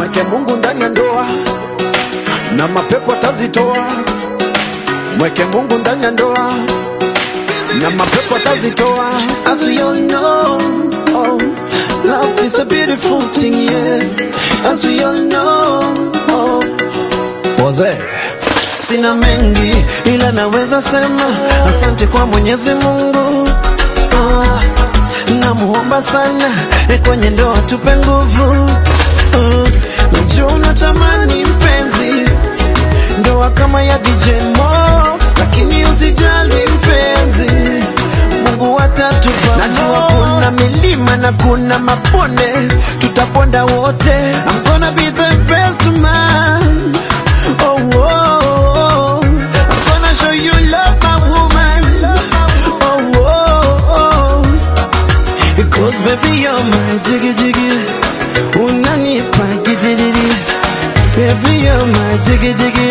mweke Mungu ndani ya ndoa na mapepo atazitoa. Mweke Mungu ndani ya ndoa na mapepo atazitoa. As we all know, oh, love is a beautiful thing, yeah. As we all know, oh, Wazee sina mengi ila naweza sema asante kwa Mwenyezi Mungu. Ah, namuomba sana eh, kwenye ndoa tupe nguvu. Ah, najua unatamani mpenzi ndoa kama ya DJ Mo, lakini usijali mpenzi, Mungu atatupa. Najua kuna milima na kuna mabonde, tutaponda wote. I'm gonna be the best man. Oh, oh, oh. I'm gonna show you love, my woman. Oh, oh, oh. Because baby you're my jiggy jiggy Unanipa gidiri Baby you're my jiggy jiggy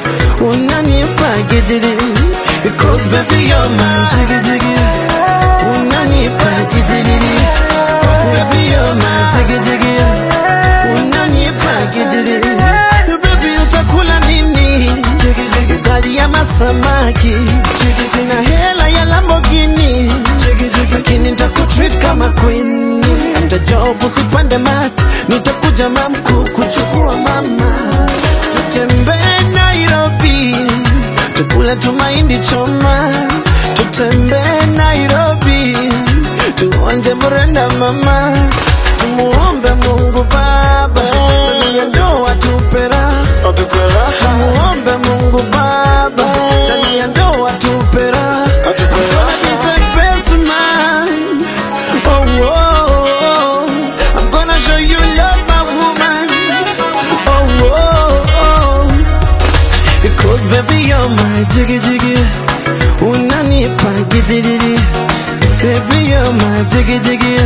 Unanipa gidiri Because baby you're my jiggy jiggy Unanipa gidiri Baby you're my jiggy jiggy Unanipa gidiri Baby utakula nini Jiggy jiggy Ugali ama samaki Jiggy sina hela ya Lamborghini Jiggy jiggy Lakini nitakutreat kama queen Hata job usipande mat Nitakuja mamku kuchukua mama Tutembee Nairobi Tukule tumaindi choma Tutembee Nairobi Tuonje mrenda mama Tumuombe Mungu Baba Ndani ya ndoa tupera Tumuombe Mungu Baba Ndani ya ndoa tupera I'm gonna be the best man Oh, oh, oh. I'm gonna show you love, my woman Oh, oh, oh. Because baby you're my jiggy jiggy Unanipa gidiri Baby you're my jiggy jiggy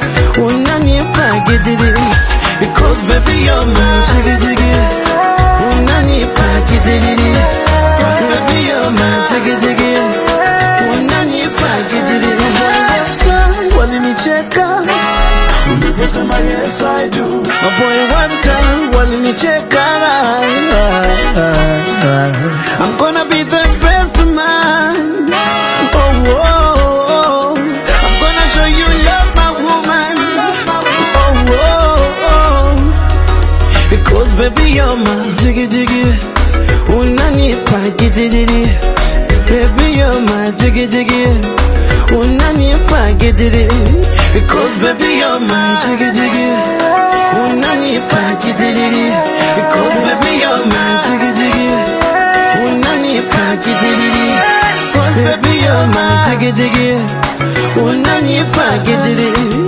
Unanipa gidiri Because baby you're my jiggy jiggy Unanipa gidiri Baby you're my jiggy jiggy Unanipa gidiri Walinicheka Uliposema yes I do My boy one time walinicheka I'm gonna be the best man oh, oh, oh. I'm gonna show you love my woman oh, oh, oh. Because baby you're my jiggy jiggy Unanipa gidiri Baby you're my jiggy jiggy Unanipa gidiri Because baby you're my jiggy jiggy Unanipa gidiri Because baby you're my jiggy jiggy Unanipa gidiri Because baby you're my jiggy jiggy Unanipa gidiri